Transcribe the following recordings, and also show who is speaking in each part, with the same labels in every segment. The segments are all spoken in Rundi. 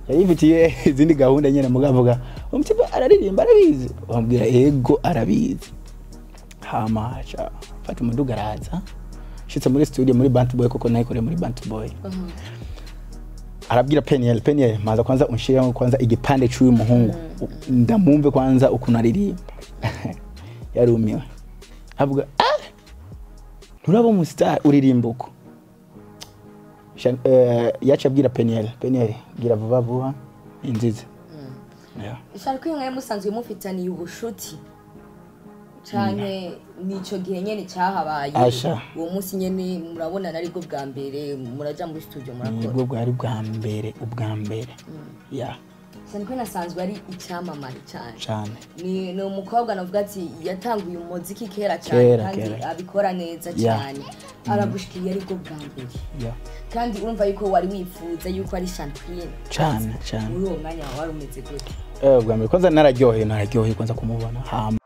Speaker 1: yari yifitiye izindi gahunda nyine mugavuga umutiba araririmba arabizi bamubwira ego arabizi hama aca fata umuduga araza shitse muri studio muri Bant Boy kuko nayikoreye muri Bant Boy arabwira Peniel Peniel maza kwanza unshiramo kwanza igipande cy'uyu muhungu ndamumve kwanza ukuntu aririmba yarumiwe avuga ah nturaba umustar uririmba uko Sha- eh, yaca abwira Peniel Peniel gira vuba vuba inzize Yeah.
Speaker 2: ishaka ko mwe musanzwe mufitaniye ubushuti canke nico gihe nyene cyahabaye
Speaker 1: Asha.
Speaker 2: uwo munsi nyene murabonana aribwo bwa mbere muraja muri studio murakora
Speaker 1: nibwo bwari bwa mbere ubwa mbere ya
Speaker 2: cyane ko nasanzwe ari icyamamare cyane
Speaker 1: cyane
Speaker 2: ni ni umukobwa navuga ati yatanguye umuziki kera cyane
Speaker 1: Kera,
Speaker 2: kandi
Speaker 1: kera.
Speaker 2: abikora neza
Speaker 1: Yeah.
Speaker 2: cyane aragushikiriye aribwo bwa mbere
Speaker 1: ya
Speaker 2: kandi urumva yuko wari wifuza yuko ari champagne
Speaker 1: cyane cyane
Speaker 2: muri uwo mwanya wawe wari umeze gute
Speaker 1: Eh, ubwa mbere kwanza nararyoheye nararyoheye kwanza kumubona hama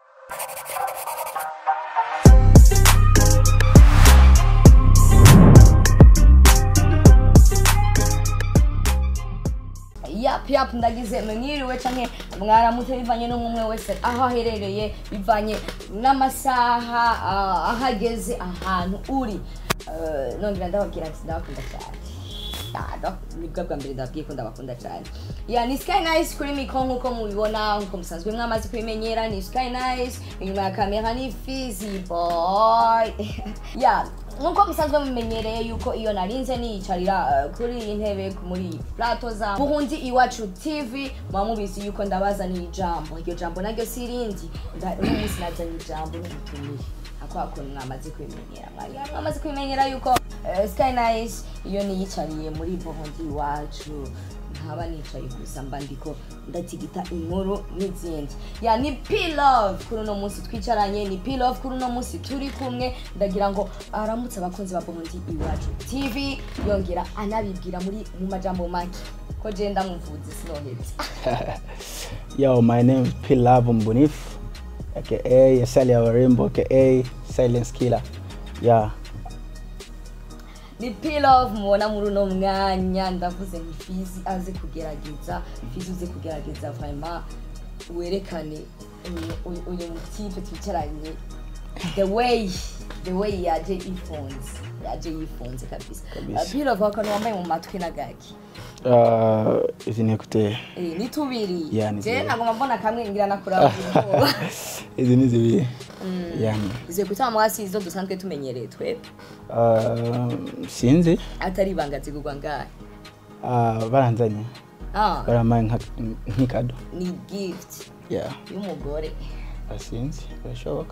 Speaker 2: yap yap ndagize mwiriwe canke mwaramutse bivanye n'umwe wese aho aherereye bivanye n'amasaha ah, aho ageze ahantu uri Eh, nongera ndababwira ati ndabakunda cyane Ah, ndo- nibwo bwa mbere ndababwiye ko ndabakunda cyane ya ni sky nice kuri mikro nk'uko mubibona nk'uko musanzwe mwamaze kubimenyera ni sky nice inyuma ya kamera ni fizi boy ya nk'uko musanzwe mumenyereye yuko iyo narinze niyicarira eh, kuri iyi ntebe muri iyi plato za buhundi iwacu tv muba mubizi yuko ndabazaniye ijambo iryo jambo naryo si irindi nda- uno munsi nazanye ijambo n'ubutumire ako hakuntu mwamaze kubimenyera mwari mwamaze kubimenyera yuko eh, sky nice iyo niyicariye muri buhundi iwacu ntaba nicaye gusa mba ndiko ndatigita inkuru n'izindi ya ni pilove kuri uno munsi twicaranye ni pilove kuri uno munsi turi kumwe ndagira ngo aramutse abakunzi ba burundi iwacu tv yongera anabibwira muri mu majambo make ko je ndamuvuze sinohetse
Speaker 1: yo my name is P Love Mbunifu aka Sally Awarembo aka Silence Killer yeah
Speaker 2: ni pilove mubona muri uno mwanya ndavuze nti fizi aze kugerageza fizi uze kugerageza vraiment werekane uyu- uyu- uyu mutipe twicaranye the way the way yaje ifunze yaje yifunze kabisa
Speaker 1: Kabisa.
Speaker 2: Uh, pilove akantu wambaye mu matwi n'agaki
Speaker 1: uh, izi ni écouteurs
Speaker 2: Eh, ni tubiri
Speaker 1: Yeah, ni
Speaker 2: je
Speaker 1: tubiri.
Speaker 2: nagomba mbona kamwe ngira nakurabira ubwoba
Speaker 1: izi ni zibiri yani
Speaker 2: izo kutama mwasi izo dusanzwe tumenyereye twebwe
Speaker 1: uh, sinzi
Speaker 2: atari ibanga zigurwa ngahe
Speaker 1: uh, baranzanye
Speaker 2: ah
Speaker 1: barampaye nka- nk'ikado
Speaker 2: ni gift
Speaker 1: yeah
Speaker 2: y'umugore
Speaker 1: sinzi birashoboka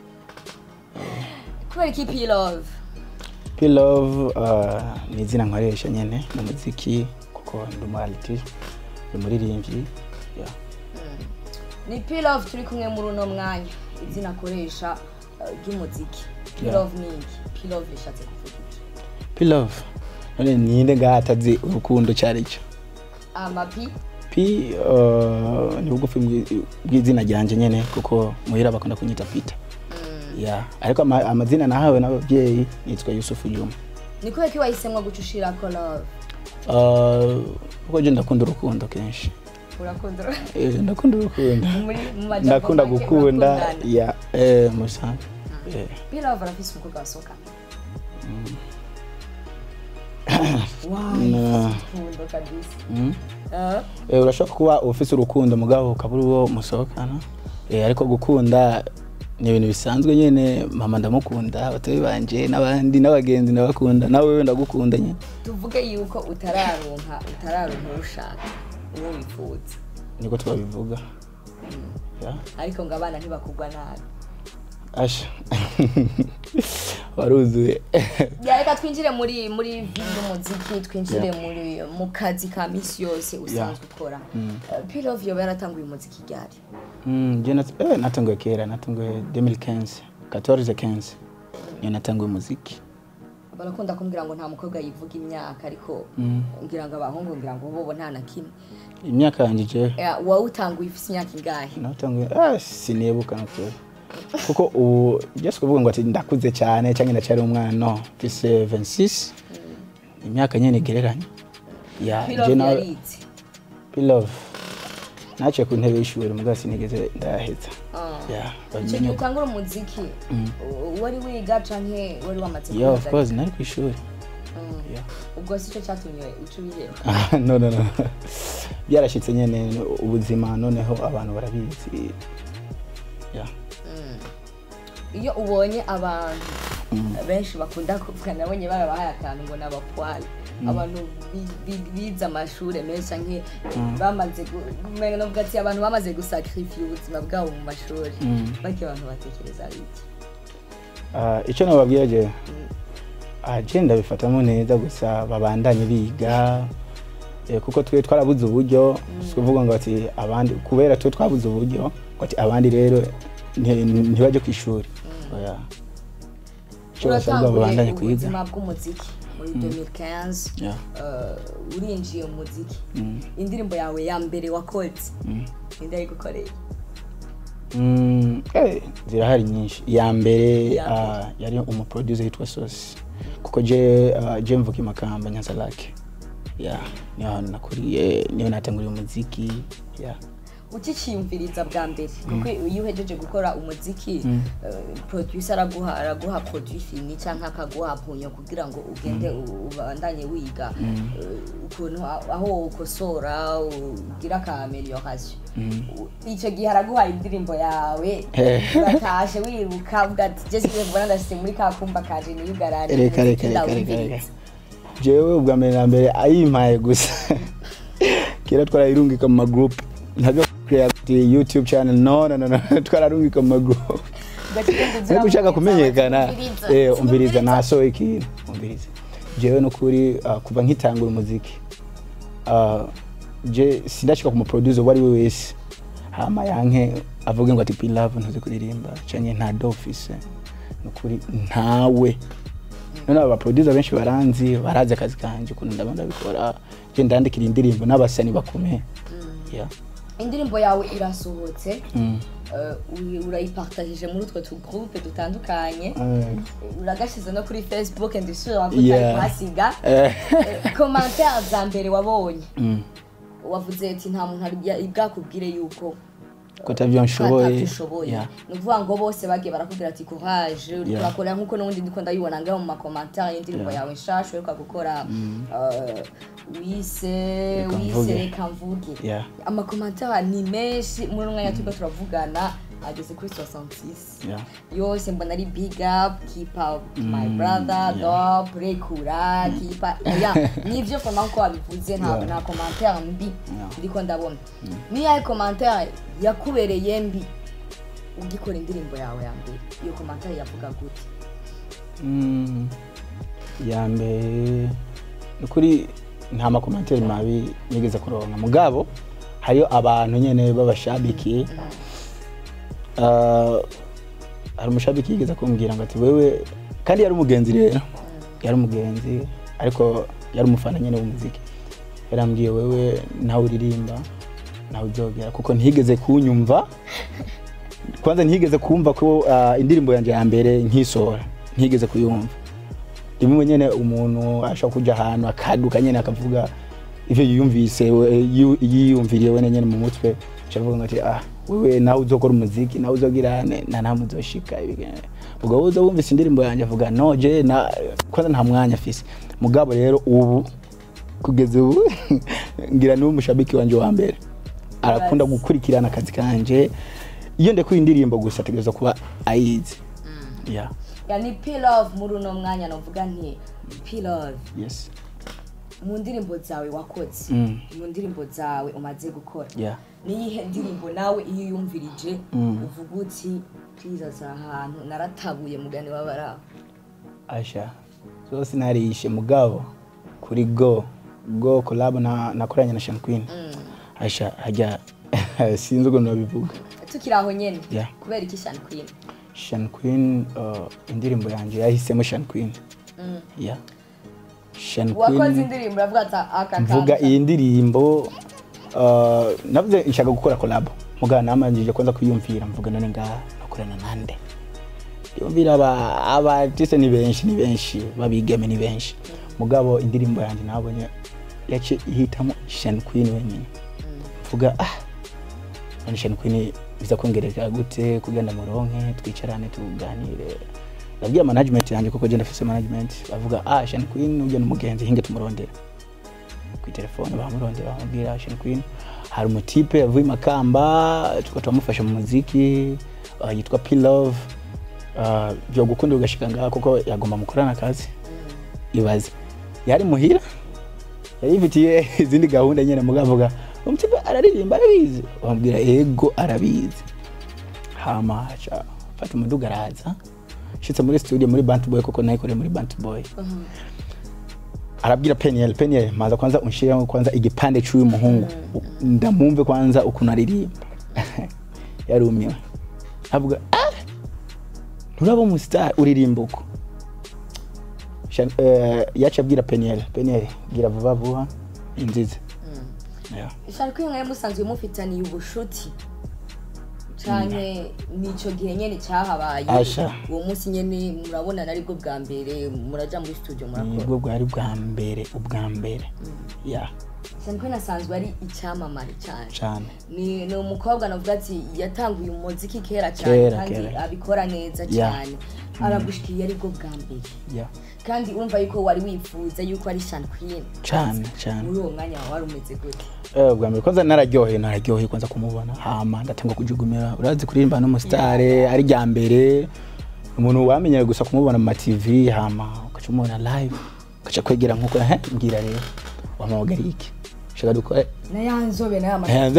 Speaker 2: kubera iki pilove
Speaker 1: P Love uh, ni izina nkoresha nyene mu muziki kuko ndi umu artist ndi umuririmbyi yeah.
Speaker 2: ni pilove turi kumwe muri uno mwanya izina akoresha uh, ry'umuziki
Speaker 1: Yeah.
Speaker 2: pilove ni iki pilove rishatse kuvuga iki
Speaker 1: P Love none ninde ngaha atazi urukundo cyari cyo
Speaker 2: amapi
Speaker 1: P uh, ni bugufi bw'i- bw'izina ryanje nyene kuko muhira bakunda kunyita Peter yeah. ariko ama, amazina nahawe n'ababyeyi nitwa Yusufu Juma
Speaker 2: ni kubera ko wahisemwo guca ushirako love
Speaker 1: uh, kuko je ndakunda urukundo kenshi
Speaker 2: urakunda
Speaker 1: Eh, ndakunda urukundo
Speaker 2: muri mu majambo
Speaker 1: ndakunda
Speaker 2: make
Speaker 1: gukunda
Speaker 2: murakundana.
Speaker 1: ya eh, musanzwe eh.
Speaker 2: pilove arafise umukobwa wasohokana wow
Speaker 1: No.
Speaker 2: urukundo kabisa
Speaker 1: Mm.
Speaker 2: Ah,
Speaker 1: Eh, urashobora kuba ufise urukundo mugabo ukabura uwo musohokana Eh, ariko gukunda ni ibintu bisanzwe nyene mama ndamukunda abatoyi banje n'abandi n'abagenzi ndabakunda nawe wewe ndagukunda nyene
Speaker 2: tuvuge yuko utararonka utararonka uwo ushaka uwo wifuza
Speaker 1: niko twabivuga Ya.
Speaker 2: ariko ngo abana ntibakugwa nabi
Speaker 1: asha waruzuye
Speaker 2: Ya, reka twinjire muri muri vi y'umuziki twinjire
Speaker 1: Yeah.
Speaker 2: muri mu kazi ka misi yose usanzwe ukora Eh, pilove yoba yaratanguye umuziki ryari
Speaker 1: Mm, je nat- eh, natanguye kera natanguye 2015 14 15 niyo natanguye umuziki
Speaker 2: barakunda kumbwira ngo nta mukobwa yivuga imyaka ariko
Speaker 1: Mm.
Speaker 2: ngira ngo abahungu ngira ngo bobo nta na kimwe
Speaker 1: imyaka yanjye je
Speaker 2: Eh, wawutanguye ufise imyaka ingahe
Speaker 1: natanguye ah, sinibuka nakuri kuko ubu just kuvuga ngo ati ndakuze cyane cyangwa ndacyari umwana no mfise 26 imyaka nyene igereranye ya je
Speaker 2: pilove
Speaker 1: nawe
Speaker 2: yaritse
Speaker 1: Pilove naciye ku ntebe y'ishuri mugabo sinigeze ndaheza
Speaker 2: Ah.
Speaker 1: yeah
Speaker 2: icyo
Speaker 1: babimenye
Speaker 2: gihe
Speaker 1: uko.
Speaker 2: utangura umuziki u- wari wiga canke wari wamaze
Speaker 1: yeah of
Speaker 2: kuza?
Speaker 1: course nari ku ishuri
Speaker 2: Mm.
Speaker 1: yeah
Speaker 2: ubwo si cyo cyatumye uca ubiheba
Speaker 1: Ah, no no no byarashitse nyene ubuzima noneho abantu barabizi yeah
Speaker 2: iyo ubonye abantu benshi bakunda kuvuga nabonye barabahaye akantu ngo ni abapwari abantu bi- bi- bize amashuri menshi canke bamaze gu- umenga novuga ati abantu bamaze gusakrifiya ubuzima bwabo mu mashuri
Speaker 1: Mm.
Speaker 2: bake abantu batekereza ari iki
Speaker 1: Ah, icyo nababwira je ah, je ndabifatamo neza gusa babandanye biga eh, kuko twe twarabuze uburyo kuvuga ngo ati abandi kubera twe twabuze uburyo ngo ati abandi rero nti- ntibajye ku ishuri oya icyo basabwa
Speaker 2: uratanguye
Speaker 1: babandanye kwiga
Speaker 2: ubuzima bw'umuziki muri 2015
Speaker 1: Yeah.
Speaker 2: uh, urinjiye mu muziki
Speaker 1: Mm.
Speaker 2: indirimbo yawe ya mbere wakoze
Speaker 1: Mm.
Speaker 2: ninde yayigukoreye
Speaker 1: Mm, eh, zirahari nyinshi iya mbere
Speaker 2: Iya mbere.
Speaker 1: ah, yari umuproducer yitwa sosi kuko je ah, je mvuka imakamba nyanza lake yeah niyo hantu nakuriye niyo natanguriye umuziki yeah
Speaker 2: ukiciyumviriza bwa mbere kuko iyo uhejeje gukora umuziki eh, producer araguha araguha produit fini cyangwa akaguha punyo kugira ngo ugende u- ubandanye wiga eh, ukuntu a- aho ukosora ugira ka amelioration U- icyo gihe araguha indirimbo yawe
Speaker 1: Eh.
Speaker 2: uratashe wiruka uvuga ati jesi ngiye kubona ndashyize muri ka kumba kaje niyugarane
Speaker 1: reka reka reka reka reka jewe ubwa mbere na mbere ayimpaye gusa kera twarayirungika mu magroup ntabyo create youtube channel no no no, no twararungika mu magroup ariko ushaka kumenyekana eh umviriza nasohoye ikintu umviriza jewe nukuri ah, kuva nkitangura umuziki ah, je sindashika ku muproducer uwo ari we wese hama yanke avuge ngo ati pilave ntuzi kuririmba canke nta dofise nukuri ntawe none aba producer benshi baranzi barazi akazi kanje ukuntu ndaba ndabikora je ndandikira indirimbo n'abasani bakomeye yeah.
Speaker 2: indirimbo yawe irasohotse
Speaker 1: mm.
Speaker 2: eh, uri- urayipartagije muri utwo tugroupe dutandukanye
Speaker 1: Eh,
Speaker 2: uragashyize no kuri facebook ndisubira
Speaker 1: Yeah.
Speaker 2: wakutari kuhasiga
Speaker 1: eh,
Speaker 2: komantere za mbere wabonye
Speaker 1: mm.
Speaker 2: wavuze ati nta muntu ari bya- bwakubwire yuko
Speaker 1: ko atavyo nshoboye
Speaker 2: ushoboye
Speaker 1: Yeah.
Speaker 2: ni ukuvuga ngo bose bagiye barakubwira ati courage uri
Speaker 1: Yeah.
Speaker 2: kurakora nk'uko n'ubundi ndiko ndayibona ngaho mu makomantere y'indirimbo
Speaker 1: Yeah.
Speaker 2: yawe nshasha uheruka gukora eh, wise
Speaker 1: Reka
Speaker 2: wise
Speaker 1: mvuge.
Speaker 2: reka mvuge
Speaker 1: Yeah.
Speaker 2: amakomantere ni menshi muri uno mwanya turiko turavugana ageze kuri 66
Speaker 1: Yeah.
Speaker 2: yose mbona ari big up keep up my brother
Speaker 1: yeah.
Speaker 2: dop rekura keep up ya nivyo koma nko wabivuze nta
Speaker 1: Yeah.
Speaker 2: nta commentaire mbi
Speaker 1: Yeah.
Speaker 2: ndiko ndabona niyahe commentaire yakubereye mbi ugikora indirimbo yawe ya mbere iyo commentaire yavuga gute
Speaker 1: Mm, ya mbere ni kuri nta makomantere mabi nigeze kuronka mugabo hariyo abantu nyene b'abashabiki Ah, hari umushabiki yigeze kumbwira ngo ati wewe kandi yari umugenzi rero yari umugenzi ariko yari umufana nyene w'umuziki yarambwiye wewe nawe uririmba nawe uzogera kuko ntiyigeze kunyumva kwanza ntiyigeze kumva ko ah, indirimbo yanjye ya mbere nkisohora ntiyigeze kuyumva rimwe nyene umuntu ashobora kuja ahantu akaduka nyene akavuga ivyo yiyumvise we- yu- yiyumviriye wene nyene mu mutwe avuga ngo ati ah wewe nawe uzokora umuziki nawe uzogirane na namwe uzoshika ibigene ubwo wowe uzowumvise indirimbo yanjye avuga no je na kwanza nta mwanya afise mugabo rero ubu kugeza ubu ngira niwe mushabiki wanje wa mbere arakunda gukurikirana akazi kanje iyo ndekuye indirimbo gusa ategereza kuba ayizi yeah
Speaker 2: yani pilove muri uno mwanya novuga nti pilove
Speaker 1: yes
Speaker 2: mu ndirimbo zawe wakoze
Speaker 1: Mm.
Speaker 2: mu ndirimbo zawe umaze gukora
Speaker 1: yeah
Speaker 2: niyihe ndirimbo nawe iyo uyumvirije
Speaker 1: Mm.
Speaker 2: uvuga uti twizaza ahantu naratabuye mugani w'abaraho
Speaker 1: asha zose narishe mugabo kuri go go collab na nakoranye na Sean Queen asha hajya sinzi ukuntu babivuga
Speaker 2: tukiri aho nyene
Speaker 1: Yeah.
Speaker 2: kubera iki shani queen
Speaker 1: Sean Queen uh, indirimbo yanjye yahisemo Sean Queen yeah Sean
Speaker 2: wakoze
Speaker 1: Queen
Speaker 2: indirimbo uravuga ati aka
Speaker 1: mvuga
Speaker 2: kantu
Speaker 1: iyi ndirimbo uh, navuze nshaka gukora collab mugabo namanjije kwanza kuyumvira mvuga none ngaha nakorana nande yumvira aba abatise ni benshi ni benshi babigeme ni benshi mugabo indirimbo yanjye nabonye yace ihitamo Sean Queen wenyine vuga ah none shani queen biza kongereka gute kugenda muronke twicarane tuganire ndabwira management yanjye kuko je ndafise management bavuga ah shani queen ujya n'umugenzi hinge tumurondera ku telefone bamurondera bamubwira shani queen hari umutipe yavuye makamba tuko turamufasha mu muziki uh, yitwa P Love uh, byo gukunda ugashika ngaha kuko yagomba mukorana akazi ibaze yari muhira yari yifitiye izindi gahunda nyine mugavuga umutipe araririmba arabizi bamubwira ego arabizi hama aca fata umuduga araza shitse muri studio muri Bant Boy kuko nayikoreye muri Bant Boy arabwira Peniel Peniel maza kwanza unshiramo kwanza igipande cy'uyu muhungu ndamumve kwanza ukuntu aririmba yarumiwe avuga ah nturaba umustar uririmba uko Shan- eh, yaca abwira Peniel Peniel gira vuba vuba inzize Yeah.
Speaker 2: shani queen mwe musanzwe mufitaniye ubushuti canke nico gihe nyene cyahabaye
Speaker 1: Asha.
Speaker 2: uwo munsi nyene murabonana aribwo bwa mbere muraja muri studio murakora
Speaker 1: nibwo bwari bwa mbere ubwa mbere ya
Speaker 2: shani queen asanzwe ari icyamamare cyane
Speaker 1: cyane
Speaker 2: ni ni umukobwa navuga ati yatanguye umuziki kera cyane
Speaker 1: Kera,
Speaker 2: kandi
Speaker 1: kera.
Speaker 2: abikora neza
Speaker 1: Yeah.
Speaker 2: cyane aragushikiye aribwo bwa mbere
Speaker 1: ya
Speaker 2: kandi urumva yuko wari wifuza yuko ari shani queen
Speaker 1: cyane cyane
Speaker 2: muri uwo mwanya wawe wari umeze gute
Speaker 1: Eh, bwa mbere kwanza nararyoheye nararyoheye kwanza kumubona hama ndatangwa kujugumira urazi kuririmba n'umusitare ari rya mbere umuntu wamenyere gusa kumubona mu matv hama ugaca umubona live ugaca kwegera nkuko he mbwira rero wampamagariye iki shaka dukore
Speaker 2: na ya nzobe na ya mata
Speaker 1: Hanze.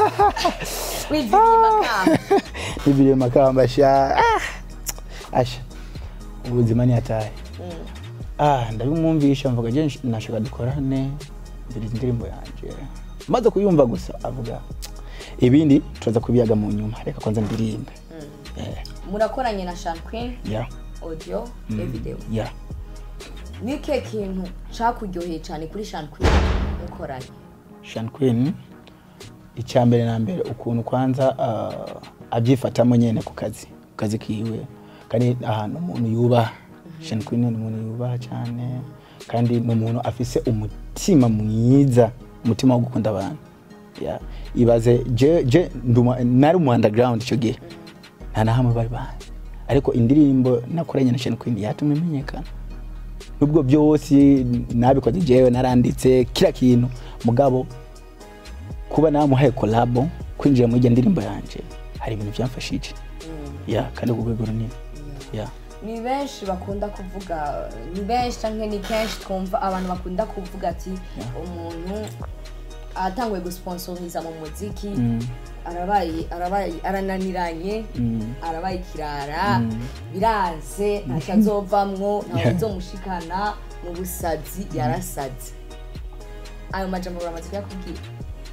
Speaker 2: wiviriye makamba
Speaker 1: nibiriye makamba sha Ah, asha ubuzima ni atahe ah ndabimwumvisha mvuga je nashaka dukorane mbiri indirimbo yanje maze kuyumva gusa avuga ibindi turaza kubiyaga mu nyuma reka kwanza ndirimbe Eh,
Speaker 2: murakoranye na shani queen
Speaker 1: ya
Speaker 2: audio e video
Speaker 1: ya
Speaker 2: ni ke kintu cakuryoheye cyane kuri shani queen mukoranye
Speaker 1: Sean Queen icya mbere na mbere ukuntu kwanza ah, abyifatamo nyene ku kazi ku kazi kiwe kandi ahantu umuntu yubaha Sean Queen ni umuntu yubaha cyane kandi ni umuntu afise umutima mwiza umutima wo gukunda abantu ya ibaze je je nduma nari mu underground icyo gihe nta na hamwe bari bazi ariko indirimbo nakoranye na Sean Queen yatumye imenyekana nubwo byose nabikoze jewe naranditse kila kintu mugabo kuba namuhaye kolabo kwinjira muri iyo ndirimbo yanjye hari ibintu byamfashije ya kandi ku rwego runini ya
Speaker 2: ni benshi bakunda kuvuga ni benshi cyangwa ni kenshi twumva abantu bakunda kuvuga ati umuntu atanguye gusponsoriza mu muziki arabaye arabaye arananiranye
Speaker 1: Mm.
Speaker 2: arabaye ikirara biranze ntacyo azovamwo ntawe
Speaker 1: Yeah.
Speaker 2: uzomushikana mu busazi yarasaze ayo majambo uramaze kuyakubwira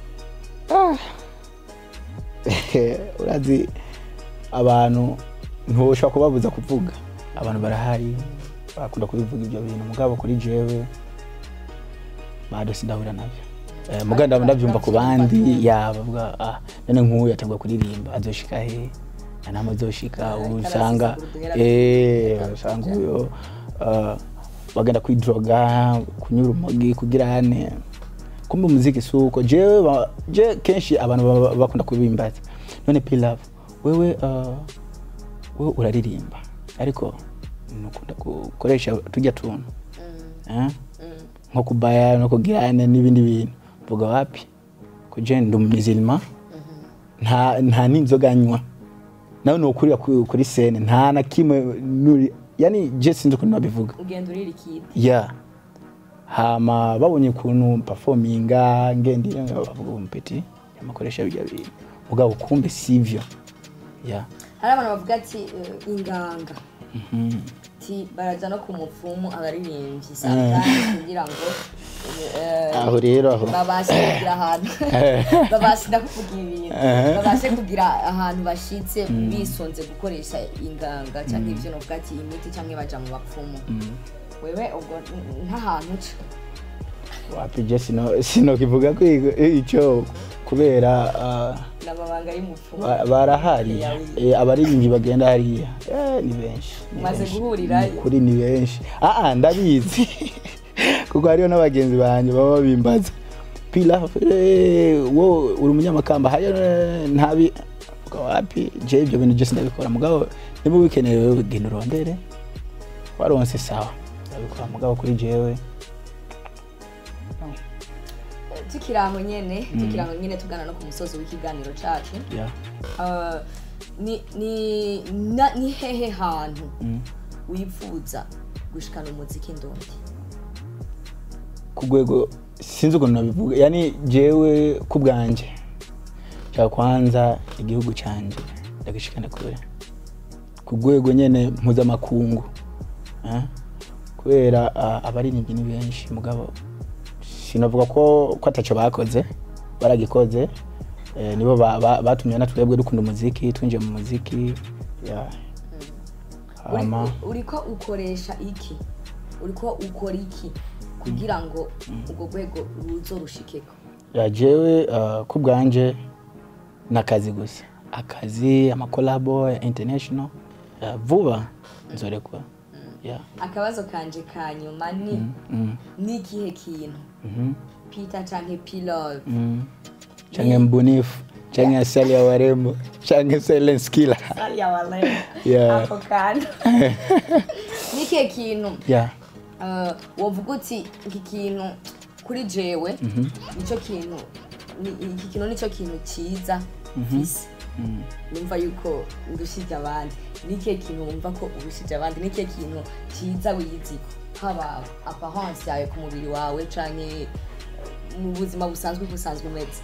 Speaker 1: urazi abantu ntushobora kubabuza kuvuga abantu barahari bakunda kubivuga ibyo bintu mugabo kuri jewe bado sindahura nabyo Eh, mugabo ndaba ndabyumva ku bandi ya bavuga ah none nk'uyu yatanguye kuririmba azoshika he nta nama azoshika usanga eh usanga uyo ah, bagenda kwidroga kunyura urumogi kugira hane kumbe umuziki si uko jewe ba- je kenshi abantu baba bakunda kubimbaza none pilaf wewe uh, wewe uraririmba ariko nukunda gukoresha tujya tuntu eh? nko kubaya no kugirana n'ibindi bintu mvuga wapi kuje ndi umuzilima nta nta n'inzoga nywa nawe nukurira ku- kuri sene nta na kimwe nuri yani je sinzi ukuntu nabivuga
Speaker 2: ugenda uririkira
Speaker 1: ya hama babonye ukuntu performinga ngendire bavuga umpeti amakoresha bijya bintu mugabo kumbe sivyo ya
Speaker 2: hari abantu bavuga ati eh, inganga ti baraza no ku mupfumu abaririmbyi sometimes kugira ngo eh,
Speaker 1: aho rero aho
Speaker 2: babashe kugira ahantu babashe ndakuvuga ibintu babashe kugira ahantu bashitse bisonze gukoresha inganga cyangwa ibyo novuga ati imiti cyangwa baja mu bapfumu wewe ubwo n- nk'ahantu uca
Speaker 1: wapi je sino sino kivuga ko ico kubera ah,
Speaker 2: n'amabanga y'umupfumu
Speaker 1: ba- barahari Eh, abaririmbyi bagenda hariya Eh, ni benshi ni
Speaker 2: Umaze
Speaker 1: benshi.
Speaker 2: guhurirayo?
Speaker 1: Ni ukuri ni benshi aa ndabizi kuko hariho n'abagenzi banjye baba babimbaza pila eh, wo uri umunyamakamba hayo eh, ntabi Vuga wapi je ibyo bintu byose ndabikora mugabo niba ubikeneye wewe genda urondere waronse sawa ndabikora mugabo kuri jewe
Speaker 2: tukiri aho nyene tukiri aho nyene tugana no ku musozi w'ikiganiro cacu
Speaker 1: yeah.
Speaker 2: Uh, ni ni na- ni hehe hantu
Speaker 1: mm.
Speaker 2: wifuza gushikana umuziki ndundi
Speaker 1: ku rwego sinzi ukuntu nabivuga yani jewe ku bwanjye nshaka kwanza igihugu cyanjye ndagishikana kure ku rwego nyene mpuzamakungu eh? kubera ah, abaririmbyi ni benshi mugabo sinavuga ko ko ataco bakoze baragikoze eh, nibo ba- ba- batumye na twebwe dukunda umuziki twinjiye mu muziki yeah. hama
Speaker 2: Uri- uriko ukoresha iki uriko ukora iki kugira ngo urwo rwego ruzorushikeko
Speaker 1: ya jewe uh, ku bwanje ni akazi gusa akazi amakolabo ya international uh, vuba nzorekwa yeah.
Speaker 2: akabazo kanje ka nyuma ni
Speaker 1: mm.
Speaker 2: ni ikihe kintu
Speaker 1: mhm,
Speaker 2: peter canke pilove
Speaker 1: mm. change mbunifu change asali ya warembo change silent skiller Yeah.
Speaker 2: ako kantu ni ikihe kintu
Speaker 1: yeah.
Speaker 2: Uh, wovuga uti iki kintu kuri jewe nicyo kintu ni- iki kintu nicyo kintu cyiza mfise
Speaker 1: mm.
Speaker 2: numva yuko ndushije abandi nikihe kintu wumva ko urushije abandi nikihe kintu cyiza wiyiziko haba apparence yawe ku mubiri wawe canke eh, mu buzima busanzwe uko usanzwe umeze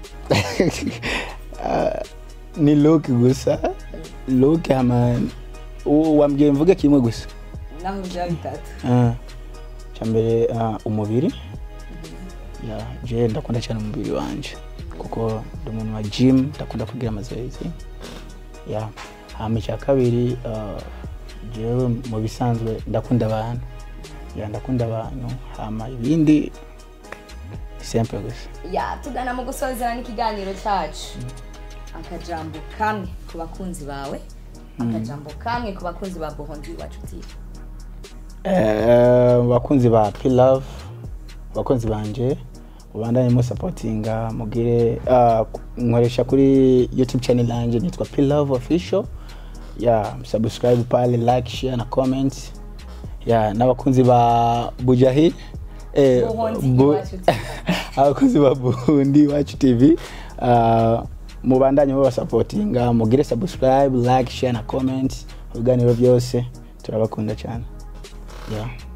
Speaker 1: Ah, ni look gusa look hama u- wambwiye mvuge kimwe gusa
Speaker 2: naho byaba bitatu
Speaker 1: Ah, cyambere ah, umubiri ya je ndakunda cyane umubiri wanje kuko ndi umuntu wa gym ndakunda kugira amazoezi ya hama icya kabiri ah, jewe mu bisanzwe ndakunda abantu ya ndakunda abantu hama ibindi ni simple gusa
Speaker 2: ya tugana mu gusozera n'ikiganiro cyacu akajambo kamwe ku bakunzi bawe akajambo kamwe ku bakunzi ba bohondi wacu tv
Speaker 1: Eh, bakunzi ba pilove bakunzi banje mubandanye musapotinga mugire ah, nkoresha kuri youtube channel yanje nitwa pilove official ya subscribe pale like share na comment ya n'abakunzi ba bujahid eh,
Speaker 2: Burundi
Speaker 1: bu-
Speaker 2: Iwacu TV.
Speaker 1: abakozi ba burundi iwacu tv ah, mubandanye mubasapotinga mugire subscribe like share na comment ibiganiro byose turabakunda cyane yeah.